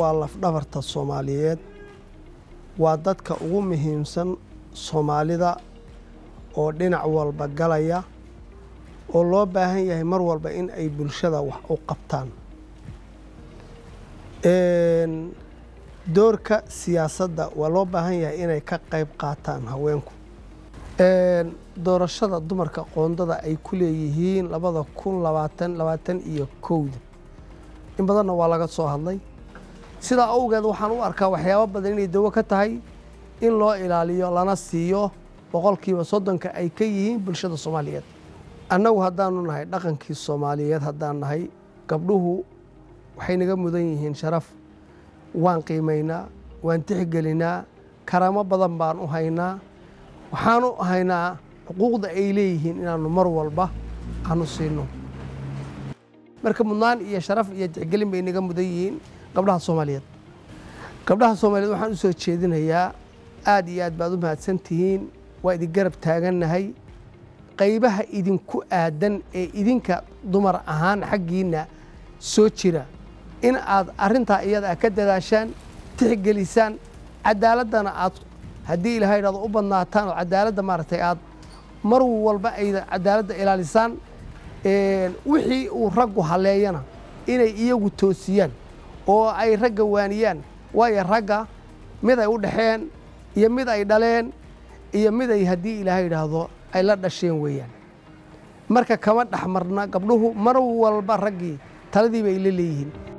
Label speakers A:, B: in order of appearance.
A: waa lafdhabarta soomaaliyeed waa dadka ugu muhiimsan soomaalida oo dhinac walba galaya oo loo baahan yahay mar walba in ay bulshada wax u qabtaan doorka siyaasadda waa loo baahan yahay inay ka qayb qaataan haweenku doorashada dumarka qoondada ay ku leeyihiin labada kun labaatan labaatan iyo kowda in badanna waa laga soo hadlay sidaa awgeed waxaan u arkaa waxyaabo badan inay dawo ka tahay in loo ilaaliyo lana siiyo boqolkiiba soddonka ay ka yihiin bulshada soomaaliyeed annagu haddaanu nahay dhaqankii soomaaliyeed haddaan nahay gabdhuhu waxay naga mudan yihiin sharaf waan qiimaynaa waan tixgelinaa karaamo badan baan u haynaa waxaan u haynaa xuquuqda ay leeyihiin inaannu mar walba aanu siino marka mudnaan iyo sharaf iyo tixgelin bay naga mudan yihiin gabdhaha soomaaliyeed gabdhaha soomaaliyeed waxaan u soo jeedinayaa aad iyo aad baad u mahadsan tihiin waa idin garab taagannahay qaybaha idinku aadan ee idinka dumar ahaan xaggiinna soo jira in aad arrintaa iyada ka dadaashaan tixgelisaan cadaaladdana aad haddii ilahay idhahdo u badnaataan oo cadaaladda maaragtay aad mar walba ayda cadaaladda ilaalisaan wixii uu raggu haleeyana inay iyagu toosiyaan oo ay ragga waaniyaan waayo ragga mid ay u dhexeen iyo mid ay dhaleen iyo mid ay haddii ilaahay idhaahdo ay la dhasheen weeyaan marka kama dhex marna gabdhuhu mar walba raggii taladii bay la leeyihiin